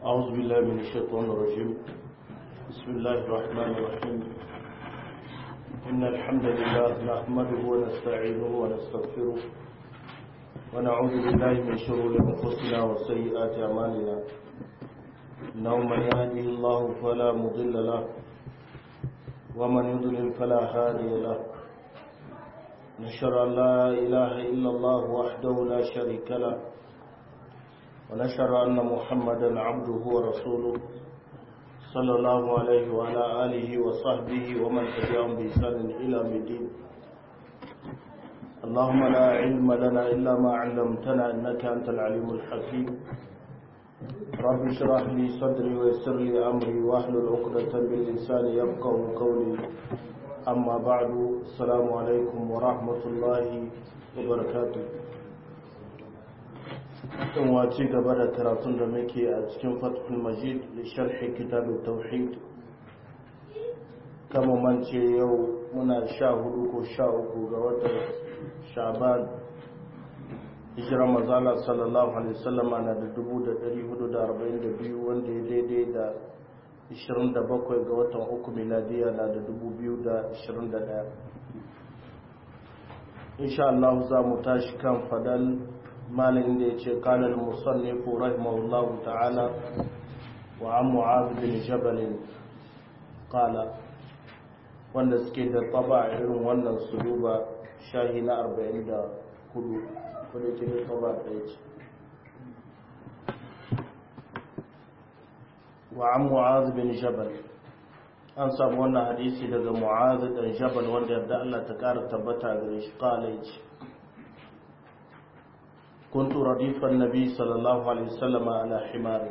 أعوذ بالله من الشيطان الرجيم بسم الله الرحمن الرحيم إن الحمد لله نحمده ونستعينه ونستغفره ونعوذ بالله من شرور أنفسنا وسيئات أعمالنا إنه من يهده الله فلا مضل له ومن يضلل فلا هادي له نشهد أن لا إله إلا الله وحده لا شريك له ونشهد أن محمدا عبده ورسوله صلى الله عليه وعلى آله وصحبه ومن تبعهم بإحسان إلى الدين اللهم لا علم لنا إلا ما علمتنا إنك أنت العليم الحكيم رب اشرح لي صدري ويسر لي أمري واحلل عقدة من لساني يفقه قولي أما بعد السلام عليكم ورحمة الله وبركاته in wace gaba da karatun da muke a cikin fathul majid da sharhi kitabun tauhid kama mance yau muna sha hudu ko sha uku ga watan shaban hijirar mazala sallallahu alaihi wasallama na da dubu da dari hudu da arba'in da biyu wanda ya daidai da ishirin da bakwai ga watan uku miladiya na da dubu biyu da ishirin da daya insha Allah za mu tashi kan fadal malin da ya ce kanar musannifu rahimahullahu ta'ala wa an mu'adu bin jabalin kala wanda suke da taba irin wannan su duba shahi na 44 wadda ke da taba ɗaya ce wa an mu'adu bin jabal an samu wannan hadisi daga mu'adu ɗan jabal wanda yadda Allah ta ƙara tabbata gare shi kala ya ce كنت رديف النبي صلى الله عليه وسلم على حمار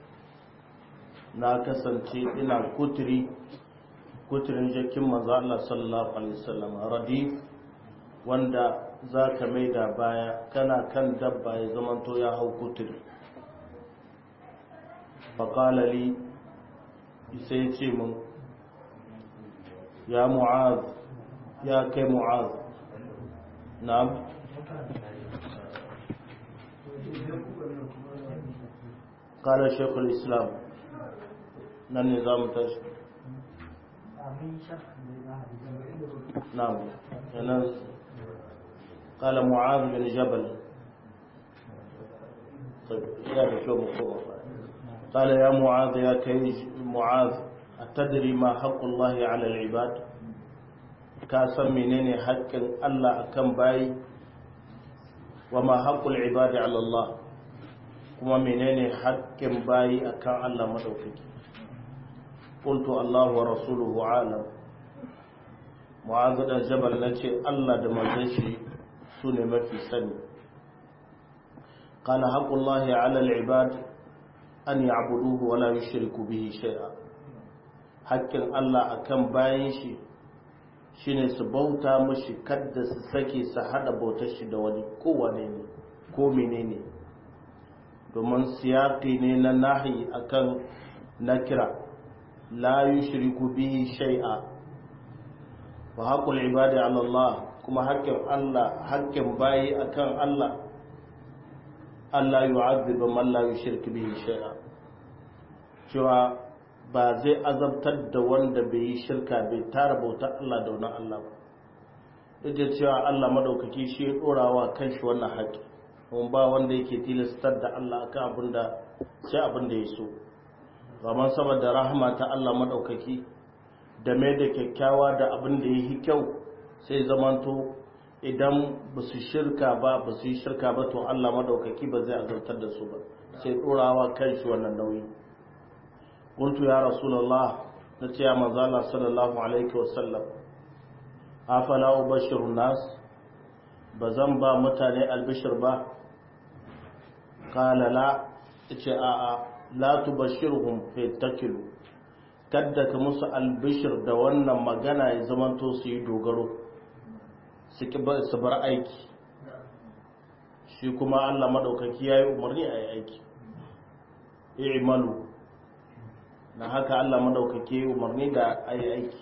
na kasance ina kuturi kuturin jakin manzo Allah sallallahu alaihi wasallam radif wanda zaka maida baya kana kan dabba ya zamanto ya hau kuturi faqala li sai ce mun ya mu'az ya kai mu'az na'am قال شيخ الإسلام نن نظام تش نعم قال معاذ بن جبل طيب يا شو مقوم قال يا معاذ يا كي معاذ أتدري ما حق الله على العباد كاسم منين حق الله أكم باي وما حق العباد على الله kuma menene haƙƙin bayi akan Allah madaukaki qultu Allah wa rasuluhu alam mu'adh dan jabal nace Allah da manzon shi sune mafi sani qala haqqullahi 'ala al-ibad an ya'buduhu wa la yushriku bihi shay'a haƙƙin Allah akan bayin shi shine su bauta mashi kadda su sake su hada bautar shi da wani ko wane ne ko menene domin siyaƙi ne na nahi akan nakira la yushriku bihi shay'a wa haqqul ibadi ala Allah kuma haƙƙin Allah haƙƙin bayi akan Allah Allah yu'adhibu man la yushriku bihi shay'a cewa ba zai azabtar da wanda bai yi shirka bai tara bautar Allah da wani Allah ba duk da cewa Allah madaukaki shi ya dorawa kanshi wannan haƙƙi kuma ba wanda yake tilastar da Allah akan abin da sai abin da ya so zaman saboda rahama ta Allah madaukaki da mai da kyakkyawa da abin da ya yi kyau sai zamanto idan ba su shirka ba ba su yi shirka ba to Allah madaukaki ba zai azartar da su ba sai ɗorawa kan shi wannan nauyi kuntu ya rasulullah na ce ya manzo Allah sallallahu alaihi wasallam afala ubashirun nas ba zan ba mutane albishir ba kala la ce a a la tubashirhum fi takilu kadda ka musu albishir da wannan magana ya zamanto su yi dogaro su bar aiki shi kuma Allah madaukaki ya yi umarni a yi aiki i'malu na haka Allah madaukaki ya yi umarni da a yi aiki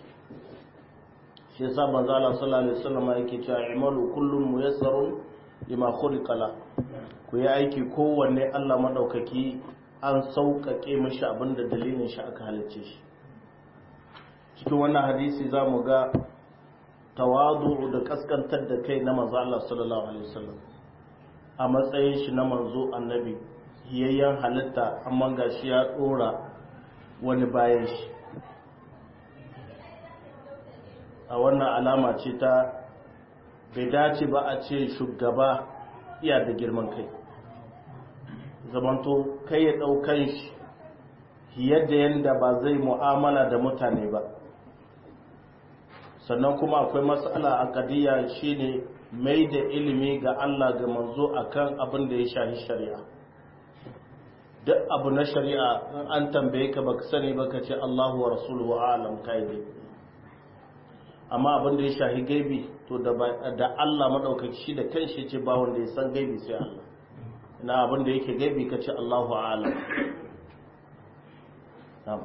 shi yasa manzo Allah sallallahu alaihi wasallam yake cewa i'malu kullum muyassarun lima khuliqa la ku yi aiki kowanne Allah madaukaki an sauƙaƙe mashi abinda dalilin shi aka halicce shi cikin wannan hadisi za mu ga tawadu da kaskantar da kai na manzo Allah sallallahu alaihi wasallam a matsayin shi na manzo annabi hiyayyen halitta amma gashi ya dora wani bayan shi a wannan alama ce ta bai dace ba a ce shugaba iya da girman kai zamanto kai ya ɗaukan shi yadda yadda ba zai mu'amala da mutane ba sannan kuma akwai matsala a kadiya shine mai da ilimi ga Allah ga manzo akan abin da ya shahi shari'a duk abu na shari'a an tambaye ka baka sani baka ce Allahu wa rasuluhu a'lam kai dai amma abin da ya shahi gaibi to da da Allah madaukaki shi da kanshi ce ba wanda ya san gaibi sai Allah ina abin da yake gaibi ka ce Allahu a'lam na'am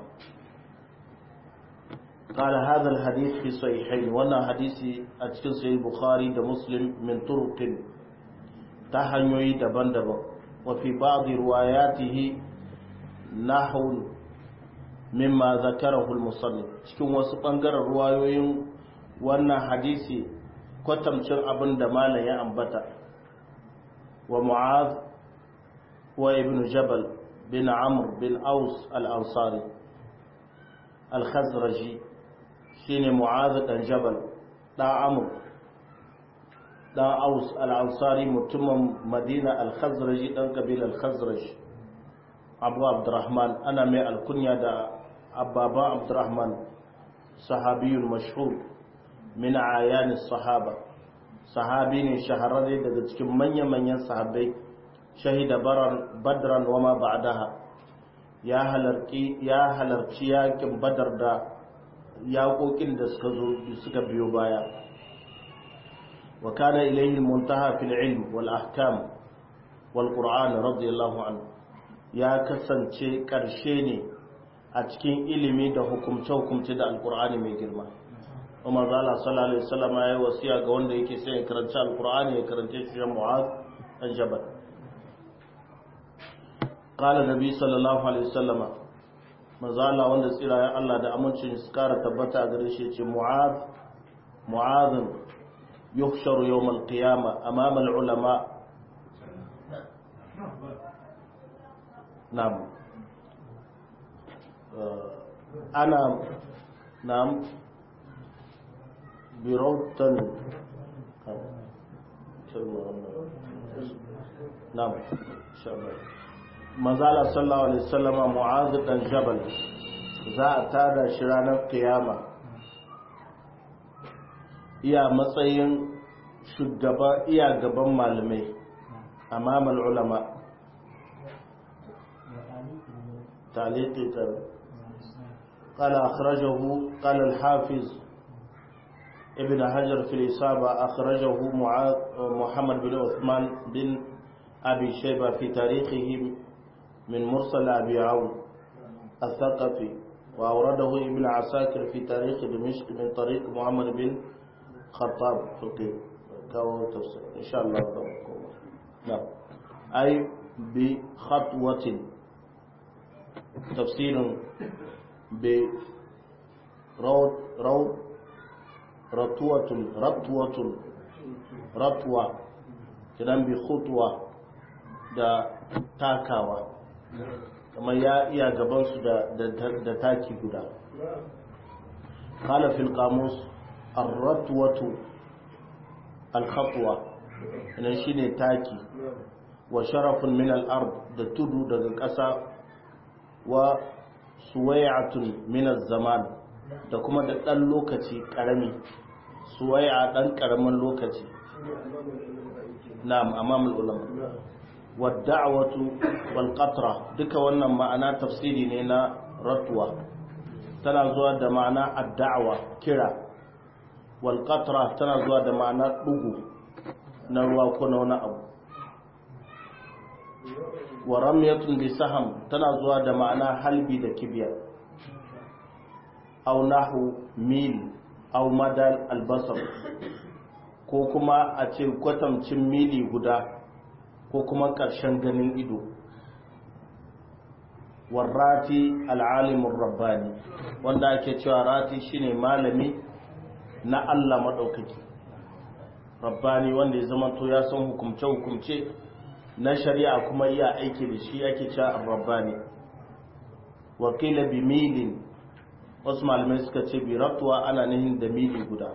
قال هذا الحديث في صحيحين وانا حديثي اتكن صحيح البخاري ده مسلم من طرق تهنيوي دبن دبن وفي بعض رواياته نحو مما ذكره المصنف cikin wasu bangaren ruwayoyin wannan hadisi kwatamcin abin da malam ya ambata wa mu'az wa ibn jabal bin amr bin aus al-ansari al-khazraji shine mu'az dan jabal dan amr dan aus al-ansari mutumin madina al-khazraji dan kabila al-khazraj abu abdurrahman ana mai alkunya da ababa abdurrahman sahabiyul mashhur min ayan sahaba sahabi ne shahararre daga cikin manya-manyan sahabbai shahida badran wa ma ba'daha ya halarci ya halarci yakin badar da yaƙoƙin da suka zo suka biyo baya wa kana ilayhi muntaha fil ilm wal ahkam wal qur'an radiyallahu anhu ya kasance ƙarshe ne a cikin ilimi da hukumce hukumce da alqur'ani mai girma Umar zala sallallahu alaihi wasallam ya yi wasiya ga wanda yake sai ya karanci alqur'ani ya karance shi Mu'adh dan Jabal qala nabi sallallahu alaihi wasallama mazala wanda tsirayen Allah da amincin su kara tabbata gare shi ce mu'az mu'azin yuhsharu yawmal qiyama amama ulama nam ana nam birotan nam shabbat manzala sallallahu alaihi wasallama mu'az dan jabal za a tada shi ranar kiyama iya matsayin shugaba iya gaban malamai amamal ulama تعليقي قال أخرجه قال الحافظ ابن حجر في الإصابة أخرجه محمد بن عثمان بن أبي شيبة في تاريخه من مرسل أبي عون الثقفي وأورده ابن عساكر في تاريخ دمشق من طريق محمد بن خطاب فقيه كاو تفسير إن شاء الله نعم أي بخطوة تفسير برود رود رطوة رطوة رطوة كلام بخطوة da takawa kamar ya iya gabansu da taki guda kala fil qamus ar-ratwatu al-khatwa ina shine taki wa sharafun min al-ard da tudu daga ƙasa wa suwai'atun min az-zaman da kuma da dan lokaci karami suwai'a dan karamin lokaci na'am amamul ulama wadda'awatu wal qatra duka wannan ma'ana tafsiri ne na ratwa tana zuwa da ma'ana ad-da'wa kira wal qatra tana zuwa da ma'ana dugu na ruwa ko na wani abu wa ramyatun bi saham tana zuwa da ma'ana halbi da kibiya aw nahu mil aw madal albasar ko kuma a ce kwatamcin mili guda ko kuma ƙarshen ganin ido warrati al'alimin rabbani wanda ake cewa rati shine malami na Allah maɗaukaki rabbani wanda ya zama to ya san hukumce-hukumce na shari'a kuma iya aiki da shi ake cewa rabbani wakila bi milin wasu malamai suka ce bi ratuwa ana nihin da mili guda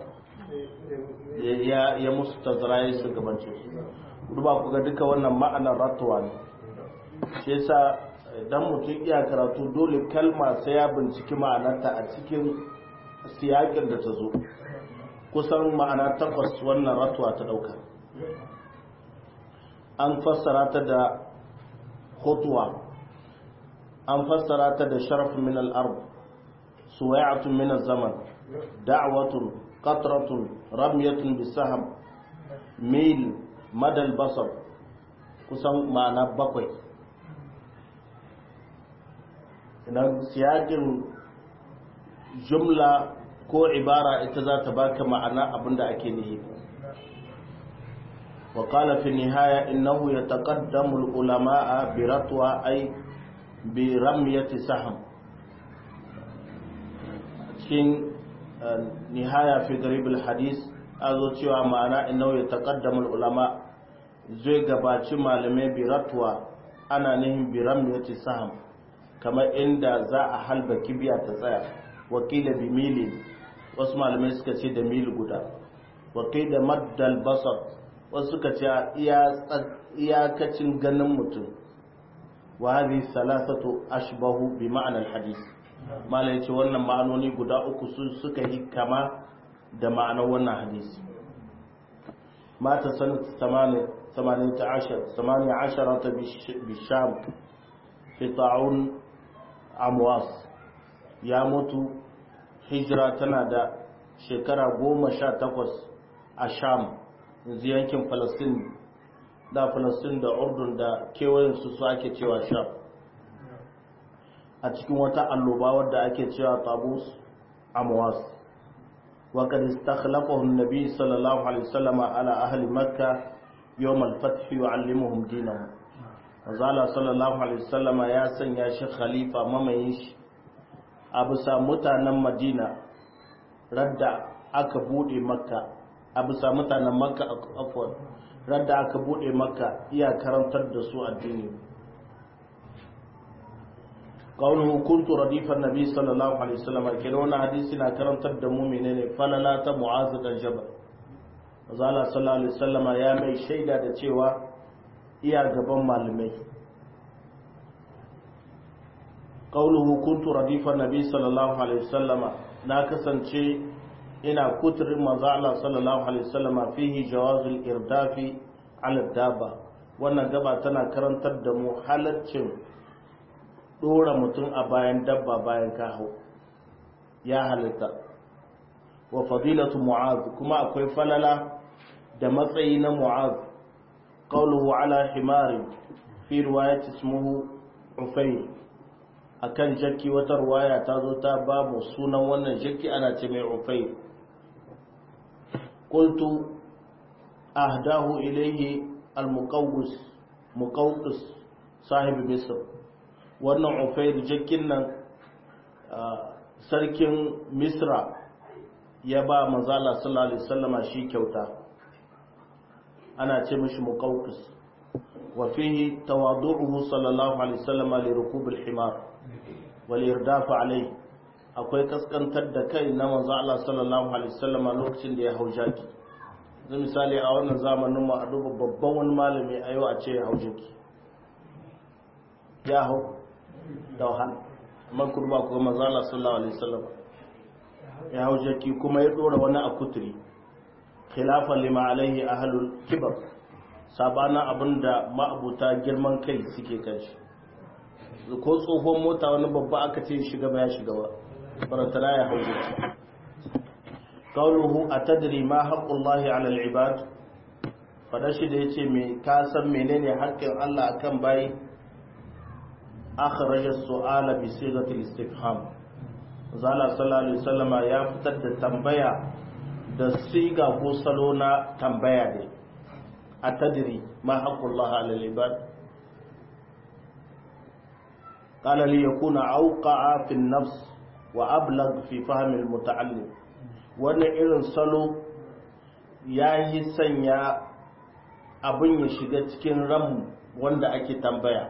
ya musu tazara ya su gabance su duba ku ga duka wannan ma'anar ratuwa ne shi yasa idan mutum iya karatu dole kalma sai ya binciki ma'anarta a cikin siyakin da ta zo kusan ma'ana takwas wannan ratuwa ta dauka an fassara ta da hutuwa an fassara ta da sharaf min al-ard suwai'atun min az-zaman da'watun qatratun ramyatun bisaham mil madal basar kusan ma'ana bakwai idan siyakin jumla ko ibara ita za ta baka ma'ana abinda ake nihi wa qala fi nihaya innahu yataqaddamu al-ulama'a bi ratwa ay bi ramyati sahm cikin nihaya fi garib al-hadith azo cewa ma'ana innahu yataqaddamu al-ulama zai gabaci malamai bi ratwa ana nihin bi ramyati sahm kamar inda za a halba kibiya ta tsaya wakila bi milin wasu malamai suka ce da mil guda wakila maddal basar wasu suka ce iyakacin ganin mutum wa hadhihi salasatu ashbahu bi ma'anar hadis malai ce wannan ma'anoni guda uku su suka yi kama da ma'anar wannan hadisi mata sanat 18 18 bisham fi ta'un amwas ya mutu hijira tana da shekara goma sha takwas a sham yanzu yankin falastin da falastin da urdun da kewayensu su ake cewa sham a cikin wata alloba wadda ake cewa tabus amwas وقد استخلفه النبي صلى الله عليه وسلم على أهل مكة يوم الفتح يعلمهم دينهم وزال صلى الله عليه وسلم يا سن يا شيخ خليفة مميش أبو مutanen Madina radda aka bude makka a bisa mutanen makka afwan radda aka bude makka iya karantar da su addini qawluhu kuntu radifan nabi sallallahu alaihi wasallam kenan wannan hadisi na karantar da mu menene falala ta mu'az dan jabal azala sallallahu alaihi wasallam ya mai shaida da cewa iya gaban malamai qawluhu kuntu radifan nabi sallallahu alaihi wasallam na kasance ina kuturin manzo Allah sallallahu alaihi wasallam fihi jawazul irdafi ala dabba wannan gaba tana karantar da mu halaccin dora mutum a bayan dabba bayan kaho ya halitta wa fadilatu mu'az kuma akwai falala da matsayi na mu'az qawluhu ala himari fi riwayat ismuhu ufayr akan jakki wata ruwaya ta zo ta ba mu sunan wannan jakki ana ce mai ufayr qultu ahdahu ilayhi al-muqawwis muqawqis sahibi misr wannan ufayr jakkin nan sarkin misra ya ba manzala sallallahu alaihi wasallama shi kyauta ana ce mishi muqawqis wa fihi tawadu'uhu sallallahu alaihi wasallama li rukub al-himar wal irdaf alayhi akwai kaskantar da kai na manzo Allah sallallahu alaihi wasallama lokacin da ya hau jaki zai misali a wannan zamanin mu a duba babban wani malami a yau a ce ya hau jaki ya hau da wahala amma kurba ko manzo Allah sallallahu alaihi wasallama ya hau jaki kuma ya dora wani a kuturi khilafan lima alaihi ahlul kibar sabana abinda ma'abuta girman kai suke kan shi ko tsohon mota wani babba aka ce shiga ba ya shiga ba farantana ya hau jaki qawluhu atadri ma haqqullahi ala al-ibad fada shi da yace me ka san menene haƙƙin Allah akan bayi akhraja as-su'ala bi sighati al-istifham zala sallallahu alaihi wasallama ya fitar da tambaya da siga ko salo na tambaya ne a tadiri ma haƙullah alal ibad qala li yakuna awqa'a fi an-nafs wa ablag fi fahm al-muta'allim wannan irin salo yayi sanya abin ya shiga cikin ran wanda ake tambaya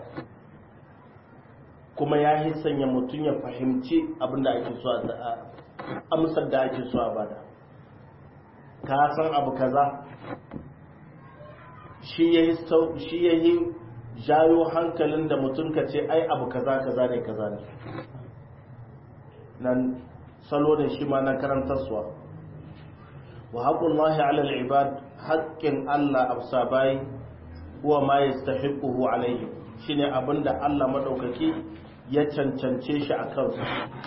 kuma yayi sanya mutum ya fahimci abin da ake so a amsar da ake so a bada ka san abu kaza shi ya yi jayo hankalin da mutum ka ce ai abu kaza kaza ne kaza ne nan salo ne shi ma na karantarsuwa wa haƙullahi alal ibad haƙƙin Allah a bayi huwa ma ya stahiquhu alaihi shine abinda Allah madaukaki ya cancance shi a kansu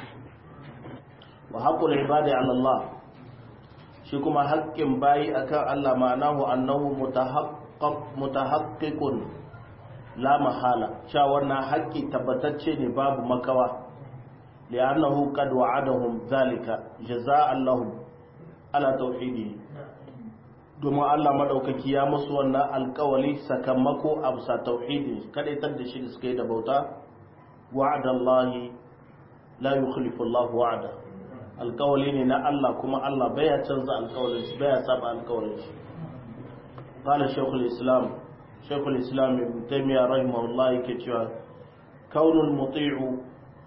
wa haƙul ibadi ala Allah shi kuma haƙƙin bayi akan Allah ma'anahu annahu mutahaqqiqun la mahala cewa wannan haƙƙi tabbatacce ne babu makawa li'annahu qad wa'adahum zalika jazaa'an lahum ala tauhidi domin Allah madaukaki ya musu wannan alƙawali sakamako a bisa tauhidi kadaitar da shi da suka yi da bauta wa'adallahi la yukhlifu Allah wa'ada alƙawali ne na Allah kuma Allah baya canza alƙawalin shi baya saba alƙawalin shi qala shaykhul islam shaykhul islam ibn taymiyyah rahimahullah yake cewa kaunul muti'u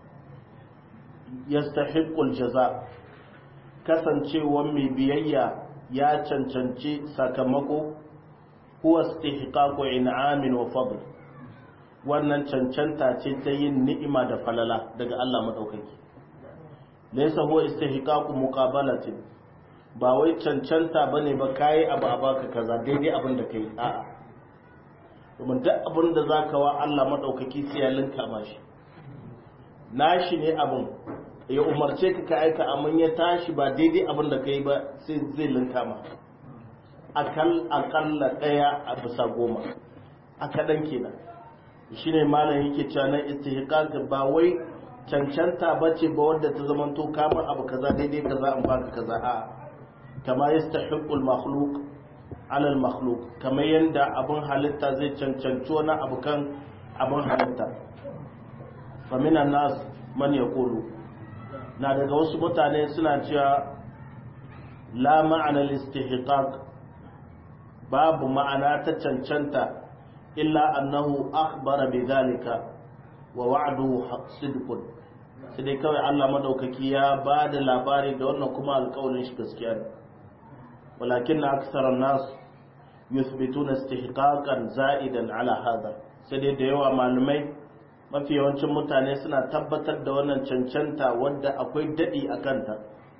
yastahiqqu aljaza kasancewa mai biyayya ya cancanci sakamako huwa istihqaqu in'amin wa fadl wannan cancanta ce ta yin ni'ima da falala daga Allah madaukaki laysa huwa istihqaqu muqabalatin ba wai cancanta bane ba kai abu a baka kaza daidai abin da kai a'a domin duk abin da zaka wa Allah madaukaki sai ya linka mashi nashi ne abin ya umarce ka ka aika amma ya tashi ba daidai abin da kai ba sai zai linka ma akal akalla daya a bisa goma a kadan kenan shine malam yake cewa na istihqaq ba wai cancanta bace ba wanda ta zamanto kamar abu kaza daidai kaza an baka kaza a kama yastahiqu al-makhluq ala al-makhluq kamar yanda abun halitta zai cancanci wani abu kan abun halitta fa minan nas man yaqulu na daga wasu mutane suna cewa la ma'ana al-istihqaq babu ma'ana ta cancanta illa annahu akhbara bidhalika wa wa'duhu sidqun sai dai kawai Allah madaukaki ya ba da labari da wannan kuma alƙawarin shi gaskiya ne walakin aktharan nas yuthbituna istihqaqan za'idan ala hada sai dai da yawa malumai mafi yawancin mutane suna tabbatar da wannan cancanta wadda akwai dadi a kanta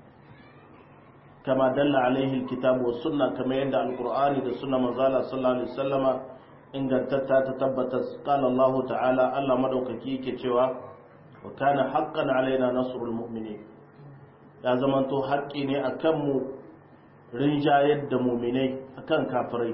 kama dalla alaihi alkitabu was sunna kama yadda alqur'ani da sunna manzala sallallahu alaihi wasallama ingantatta ta tabbata qala Allah ta'ala Allah madaukaki yake cewa wa kana haqqan alaina nasrul mu'minin ya zamanto haƙƙi ne akan mu rinjayar da mu'minai akan kafirai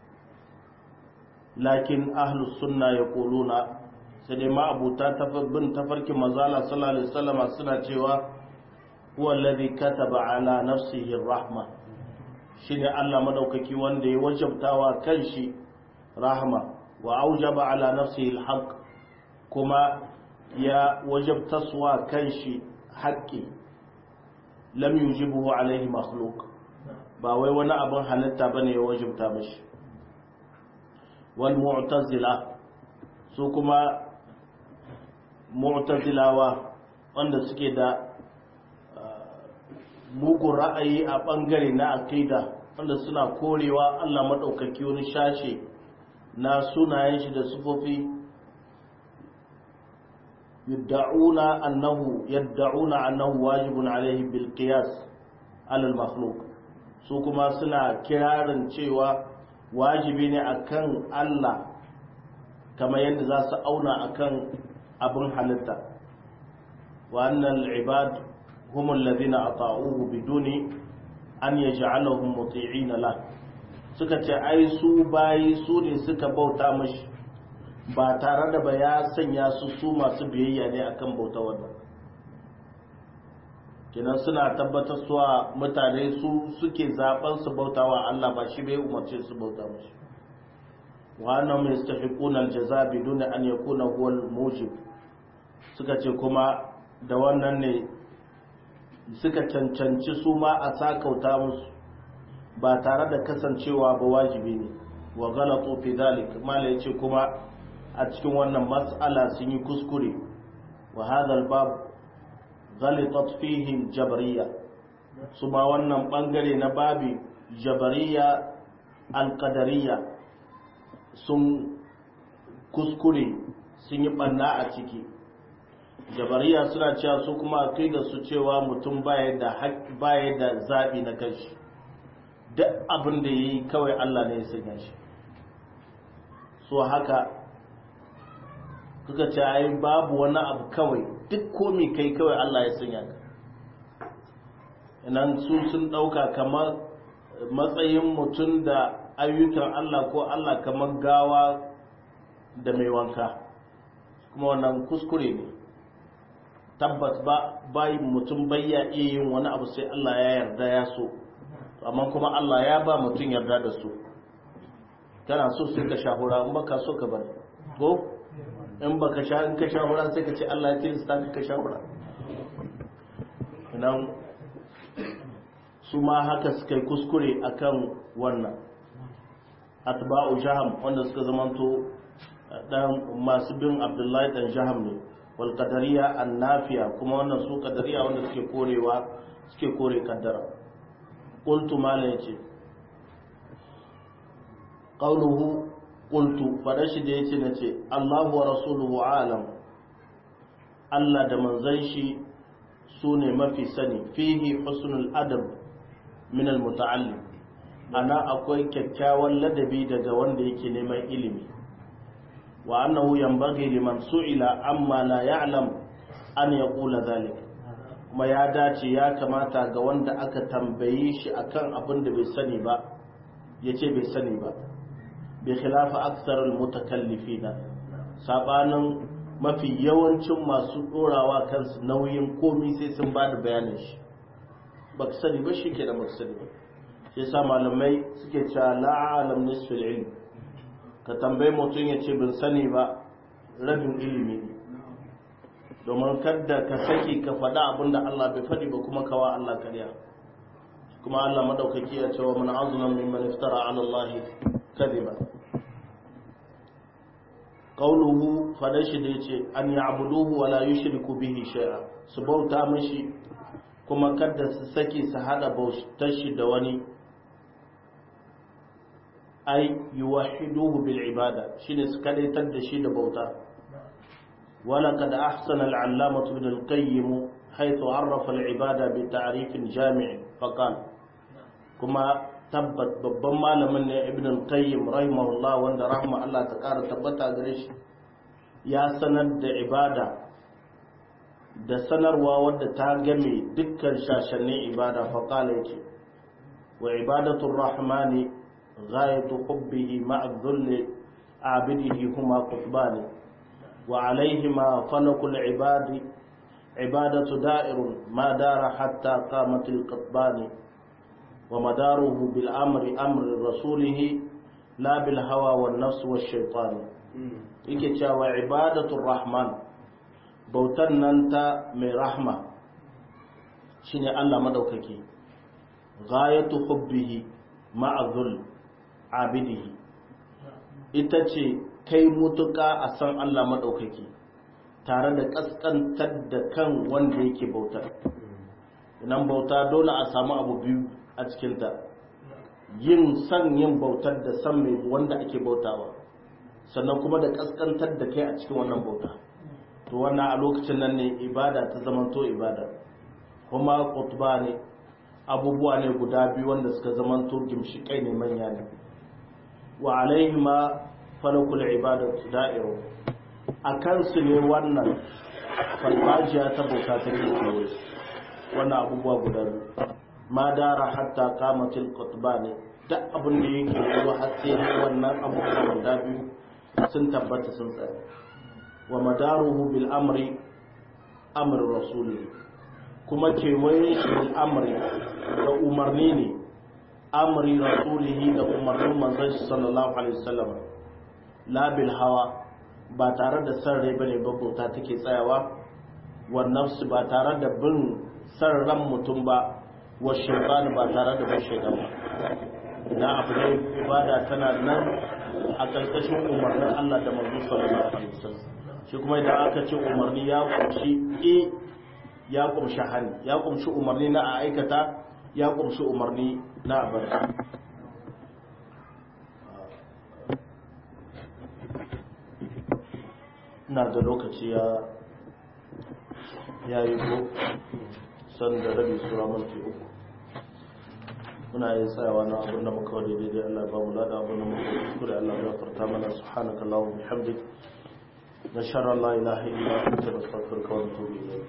lakin ahlus sunna yaquluna sai dai ma abuta bin tafarkin manzala sallallahu alaihi wasallama suna cewa huwa alladhi kataba ala nafsihi rahma shine Allah madaukaki wanda ya wajabtawa kanshi rahma wa aujaba ala nafsihi alhaq kuma ya wajabtaswa kanshi haƙƙi lam yujibuhu alaihi makhluq ba wai wani abin halitta bane ya wajabta mashi wal mu'tazila su kuma mu'tazilawa wanda suke da mugun ra'ayi a bangare na aqida wanda suna korewa Allah madaukaki wani shashe na sunayen shi da sufofi yadda'una annahu yadda'una annahu wajibun alaihi bil qiyas ala al makhluq su kuma suna kirarin cewa wajibi ne akan Allah kamar yadda za su auna akan abin halitta wa annal ibad hum alladhina ata'uhu biduni an yaj'alahum muti'ina lahu suka ce ai su bayi su ne suka bauta mashi ba tare da ba ya sanya su su masu biyayya ne akan bauta wannan kinan suna tabbatar suwa mutane su suke zaben su bautawa Allah ba shi bai umarce su bauta mashi wa annahum yastahiquna aljaza bidun an yakuna huwa almujib suka ce kuma da wannan ne suka cancanci su ma a sakauta musu ba tare da kasancewa ba wajibi ne wa galatu fi zalik mala yace kuma a cikin wannan mas'ala sun yi kuskure wa hadha al-bab ghalitat fihi jabariyya su ma wannan bangare na babi jabariyya al-qadariyya sun kuskure sun yi banna a ciki jabariya suna cewa su kuma kai da su cewa mutum baya da baya da zabi na kanshi duk abin da yayi kawai Allah ne ya sanya shi so haka kuka ce ai babu wani abu kawai duk komai kai kawai Allah ya sanya ka inan su sun dauka kamar matsayin mutum da ayyukan Allah ko Allah kamar gawa da mai wanka kuma wannan kuskure ne tabbas ba bai mutum bayya iya yin wani abu sai Allah ya yarda ya so amma kuma Allah ya ba mutum yarda da su kana so sai ka shahura in baka so ka bari ko in baka sha in ka shahura sai ka ce Allah ya tilasta ka ka shahura nan su ma haka suka yi kuskure akan wannan atba'u jaham wanda suka zamanto dan masu bin abdullahi dan jaham ne wal qadariya annafiya kuma wannan su qadariya wanda suke korewa suke kore kaddara qultu mala yace qawluhu qultu fada shi da yace nace Allahu wa rasuluhu alam Allah da manzon shi sune mafi sani fihi husnul adab min al muta'allim ana akwai kyakkyawan ladabi daga wanda yake neman ilimi wa annahu yanbaghi liman su'ila amma la ya'lam an yaqula dhalik kuma ya dace ya kamata ga wanda aka tambaye shi akan abin da bai sani ba yace bai sani ba bi khilafa aktsarul mutakallifina sabanin mafi yawancin masu dorawa kansu nauyin komi sai sun ba da bayanin shi baka sani ba shi ke da baka sani ba shi yasa malamai suke cewa la'alam nisfil ilm ka tambayi mutum ya ce bin sani ba rabin ilimi ne domin kadda ka saki ka faɗa abin da Allah bai faɗi ba kuma kawa Allah karya kuma Allah madaukaki ya ce wa man azuna mimman iftara ala Allah kadhiba qawluhu fadan shi da yace an ya'buduhu wa la yushriku bihi shay'a su bauta mishi kuma kadda su saki su hada bautar shi da wani ai yuwahiduhu bil ibada shine su kadaitar da shi da bauta wala kad ahsana al allamah ibn al qayyim haythu arrafa al ibada bi ta'rif jami' faqal kuma tabbat babban malamin ne ibn al qayyim rahimahullah wanda rahma Allah ta kara tabbata gare shi ya sanar da ibada da sanarwa wadda ta game dukkan shashannin ibada faqala yace wa ibadatu rahmani غاية حبه مع الذل عابده هما قطبان وعليهما فلك العباد عبادة دائر ما دار حتى قامت القطبان ومداره بالأمر أمر رسوله لا بالهوى والنفس والشيطان yake cewa ibadatul rahman bautan nan ta mai rahma shine Allah madaukaki ghayatu hubbihi ma'a dhul abidihi ita ce kai mutuka a san Allah maɗaukaki tare da ƙasƙantar da kan wanda yake bautar nan bauta dole a samu abu biyu a cikinta yin san yin bautar da san mai wanda ake bautawa sannan kuma da ƙasƙantar da kai a cikin wannan bauta to wannan a lokacin nan ne ibada ta zamanto ibada kuma kutuba ne abubuwa ne guda biyu wanda suka zamanto gimshiƙai ne manya ne wa alaihima falakul ibadatu da'iru a kansu ne wannan farfajiya ta bauta ta ke kewaye wannan abubuwa guda biyu ma dara hatta kamatil qutba ne duk abin da yake yiwa har sai wannan abubuwa guda biyu sun tabbata sun tsaya wa madaruhu bil amri amr rasuli kuma kewaye shi bil amri da umarni ne amri rasulihi da umarnin manzon shi sallallahu alaihi wasallam la bil hawa ba tare da san rai bane ba bauta take tsayawa wa nafsi ba tare da bin san ran mutum ba wa shaytan ba tare da bin shaytan ba na abu ne ibada tana nan a ƙarƙashin umarnin Allah da manzo sallallahu alaihi wasallam shi kuma idan aka ce umarni ya kumshi e ya kumshi hani ya kumshi umarni na a aikata ya kumshi umarni na a bari ina da lokaci ya ya yi ko san da rabi sura minti uku muna yin tsayawa na abin da muka wani daidai Allah ba mu lada abin da muka kuskure Allah ya farta mana subhanaka Allahumma bihamdik nashara la ilaha illa anta nastaghfiruka wa natubu ilayk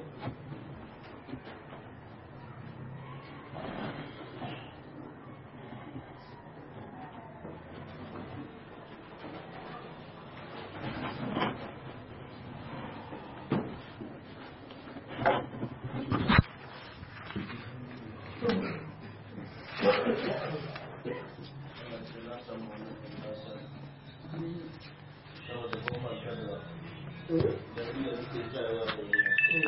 da